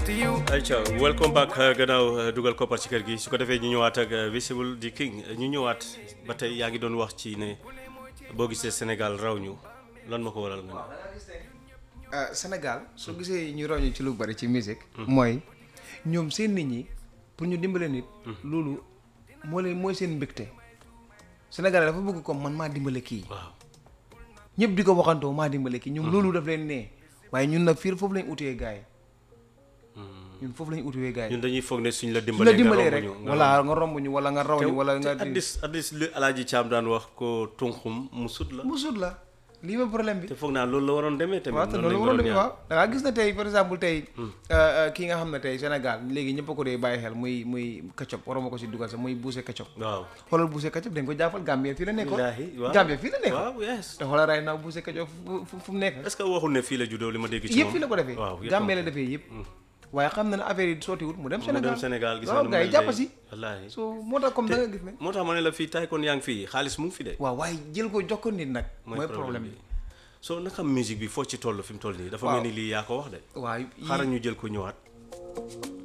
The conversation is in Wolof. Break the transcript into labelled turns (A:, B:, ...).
A: to you.
B: ayca welcome back uh, gannaaw uh, dugal koppar ci kër gi su ko defee ñu ñëwaat ak uh, visible di king ñu ñëwaat ba tey yaa ngi doon wax ci ne boo gisee Sénégal raw ñu lan ma ko waral nga ne
A: ah Sénégal soo gisee ñu roñu ci lu bari ci musique mooy ñoom seen nit ñi pour ñu dimbale nit loolu moo leen mooy seen mbégte Sénégal dafa bëgg comme man maa dimbale kii
B: waaw
A: ñëpp di ko waxantoo maa dimbale kii ñoom loolu daf leen nee waaye ñun nag fii foofu lañ utee gars yi ñun foofu lañ utee gars yi
B: ñun dañuy foog ne suñ la
A: su
B: dimbalee
A: la dimbalee rek
B: nga romb ñu, nga
A: wala nga romb ñu wala nga raw ñu wala nga
B: te at least at least li Alaaji Caam daan wax ko tunxum mu sut la
A: mu sut la lii ma problème bi
B: te foog naa loolu la waroon demee tamit
A: waaw te
B: noonu
A: loolu
B: lañ
A: waroon
B: waroon
A: def waaw da ngaa gis na tey par exemple tey kii nga xam ne tey Sénégal léegi ñëpp a ko dee bàyyi xel muy muy Ketchup waruma ko si dugal sax muy Boucher Ketchup
B: waaw
A: xoolal Boucher Ketchup dañ ko jàppal Gambie fii la nekkoon
B: Billaahi, waaw.
A: Gambie fii la nekkoon
B: waaw yes
A: te xoolal ray now Boucher Ketchup fu fu fu mu nekk
B: est-ce que waxul ne fii la juddoo li ma dégg ci
A: yëpp
B: moom
A: fii la ko defee
B: waaw yëpp
A: Gambie la
B: am.
A: defee yëpp waaye xam na ne affaire yi sottiwut mu dem
B: mu
A: Sénégal
B: dem Sénégal gis
A: waaw
B: nga nu
A: gars yi
B: mel
A: jàpp
B: tey.
A: si
B: wallaahi
A: so moo tax comme da nga gis ne
B: moo tax ma ne la fii tay kon yaa ngi fii xaalis mu ngi fi de
A: waaw waaye jël ko jox ko nit nag mooy problème bi
B: soo naka musique bi foo ci toll fi mu toll nii dafa
A: Waaw.
B: mel ni lii yaa ko wax de
A: waaw
B: xaaral ñu jël ko ñëwaat